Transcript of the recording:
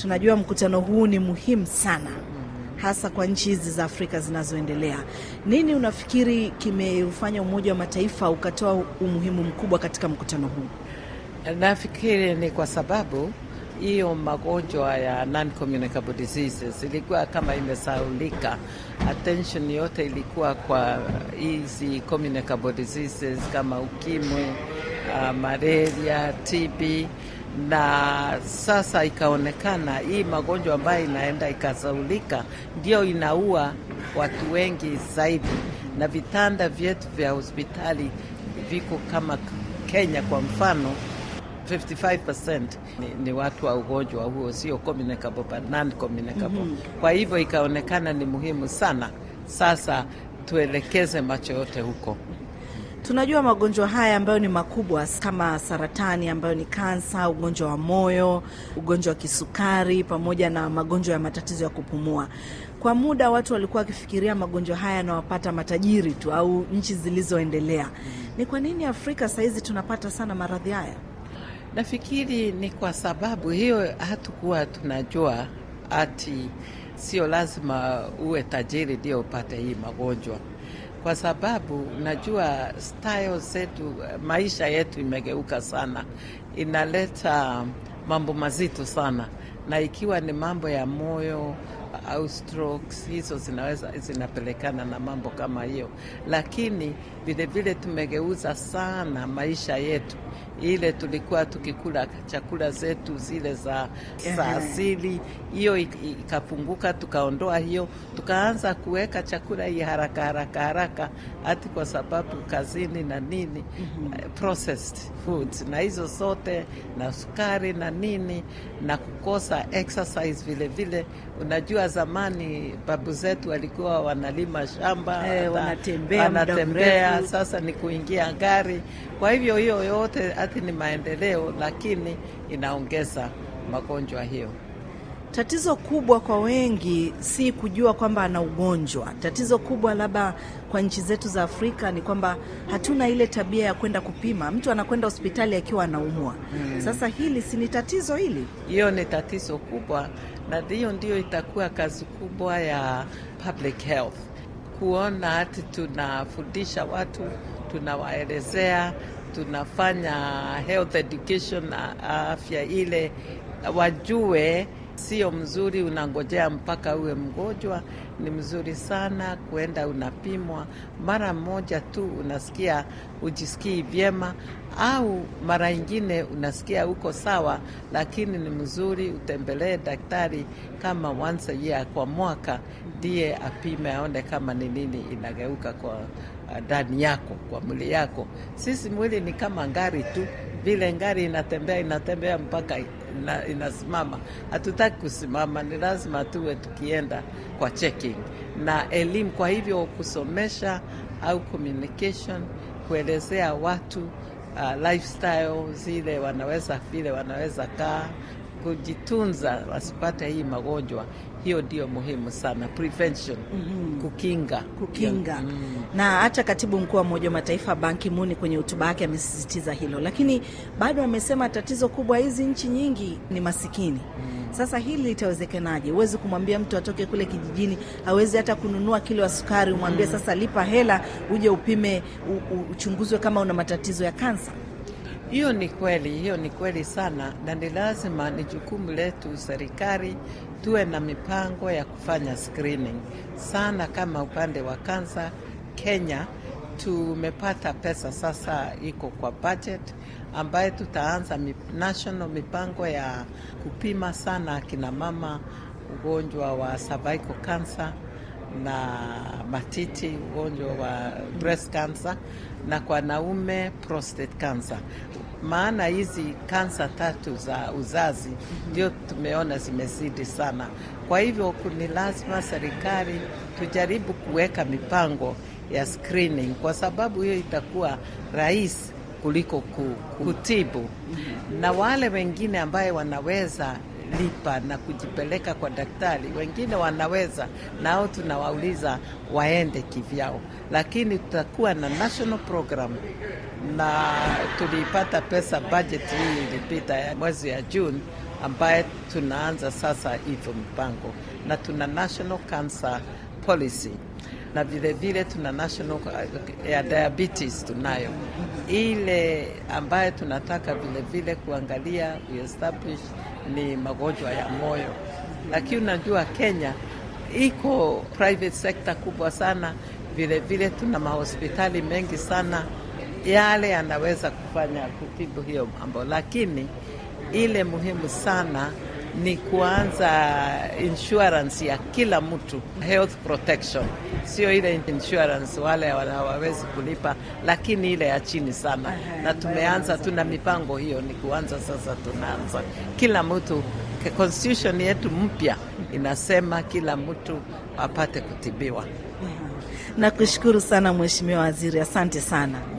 Tunajua mkutano huu ni muhimu sana hasa kwa nchi hizi za Afrika zinazoendelea. Nini unafikiri kimeufanya Umoja wa Mataifa ukatoa umuhimu mkubwa katika mkutano huu? Nafikiri ni kwa sababu hiyo magonjwa ya non-communicable diseases ilikuwa kama imesaulika. Attention yote ilikuwa kwa hizi communicable diseases kama ukimwi, uh, malaria, TB na sasa ikaonekana hii magonjwa ambayo inaenda ikasaulika ndio inaua watu wengi zaidi, na vitanda vyetu vya hospitali viko kama Kenya kwa mfano 55% ni, ni watu wa ugonjwa huo, sio communicable but non communicable. mm -hmm. Kwa hivyo ikaonekana ni muhimu sana sasa tuelekeze macho yote huko. Tunajua magonjwa haya ambayo ni makubwa kama saratani ambayo ni kansa, ugonjwa wa moyo, ugonjwa wa kisukari, pamoja na magonjwa ya matatizo ya kupumua. Kwa muda watu walikuwa wakifikiria magonjwa haya yanawapata matajiri tu au nchi zilizoendelea. Ni kwa nini Afrika sahizi tunapata sana maradhi haya? Nafikiri ni kwa sababu hiyo, hatukuwa tunajua ati sio lazima uwe tajiri ndio upate hii magonjwa, kwa sababu najua style zetu, maisha yetu imegeuka sana, inaleta mambo mazito sana, na ikiwa ni mambo ya moyo au strokes, hizo zinaweza zinapelekana na mambo kama hiyo, lakini vilevile tumegeuza sana maisha yetu ile tulikuwa tukikula chakula zetu zile za, za asili, hiyo ikapunguka, tukaondoa hiyo, tukaanza kuweka chakula hii haraka haraka haraka, hati kwa sababu kazini na nini, mm -hmm. processed foods na hizo zote na sukari na nini na kukosa exercise vile vile. Unajua zamani babu zetu walikuwa wanalima shamba eh, wanatembea, wanatembea sasa ni kuingia gari. Kwa hivyo hiyo yote hati ni maendeleo, lakini inaongeza magonjwa hiyo. Tatizo kubwa kwa wengi si kujua kwamba ana ugonjwa. Tatizo kubwa labda kwa nchi zetu za Afrika ni kwamba hatuna ile tabia ya kwenda kupima. Mtu anakwenda hospitali akiwa anaumwa. Mm. Sasa hili si ni tatizo hili? Hiyo ni tatizo kubwa, na hiyo ndio itakuwa kazi kubwa ya public health, kuona hati tunafundisha watu, tunawaelezea, tunafanya health education, afya ile wajue Sio mzuri unangojea mpaka uwe mgonjwa. Ni mzuri sana kwenda unapimwa mara moja tu, unasikia ujisikii vyema, au mara ingine unasikia uko sawa, lakini ni mzuri utembelee daktari kama once a year, kwa mwaka, ndiye apime aone kama ni nini inageuka kwa ndani yako, kwa mwili yako. Sisi mwili ni kama ngari tu, vile ngari inatembea inatembea mpaka ina, inasimama. Hatutaki kusimama, ni lazima tuwe tukienda kwa checking na elimu. Kwa hivyo kusomesha au communication, kuelezea watu uh, lifestyle zile wanaweza vile wanaweza kaa kujitunza wasipate hii magonjwa. Hiyo ndio muhimu sana, prevention. mm -hmm. Kukinga, kukinga. Mm -hmm. Na hata katibu mkuu wa Umoja wa Mataifa Ban Ki-moon kwenye hotuba yake amesisitiza hilo, lakini bado amesema tatizo kubwa hizi nchi nyingi ni masikini. mm -hmm. Sasa hili litawezekanaje? Huwezi kumwambia mtu atoke kule kijijini, hawezi hata kununua kilo ya sukari, umwambie mm -hmm. sasa lipa hela uje upime, uchunguzwe kama una matatizo ya kansa. Hiyo ni kweli, hiyo ni kweli sana, na ni lazima, ni jukumu letu serikali tuwe na mipango ya kufanya screening sana. Kama upande wa kansa, Kenya tumepata pesa sasa, iko kwa budget ambayo tutaanza national mipango ya kupima sana akina mama ugonjwa wa cervical cancer na matiti, ugonjwa wa breast cancer, na kwa naume prostate cancer. Maana hizi kansa tatu za uzazi ndio mm -hmm. tumeona zimezidi sana. Kwa hivyo ni lazima serikali tujaribu kuweka mipango ya screening, kwa sababu hiyo itakuwa rahisi kuliko kutibu mm -hmm. na wale wengine ambaye wanaweza lipa na kujipeleka kwa daktari, wengine wanaweza nao, tunawauliza waende kivyao, lakini tutakuwa na national program, na tulipata pesa budget hii ilipita ya mwezi ya June ambaye tunaanza sasa hivyo mpango, na tuna national cancer policy na vile vile tuna national ya diabetes tunayo ile ambaye tunataka vile vile kuangalia establish ni magonjwa ya moyo, lakini unajua Kenya iko private sector kubwa sana. Vile vile tuna mahospitali mengi sana yale yanaweza kufanya kutibu hiyo mambo, lakini ile muhimu sana ni kuanza insurance ya kila mtu, health protection, sio ile insurance wale hawawezi kulipa, lakini ile ya chini sana. Aha, Na tumeanza, tuna mipango hiyo, ni kuanza sasa, tunaanza kila mtu. Constitution yetu mpya inasema kila mtu apate kutibiwa. Nakushukuru sana Mheshimiwa Waziri, asante sana.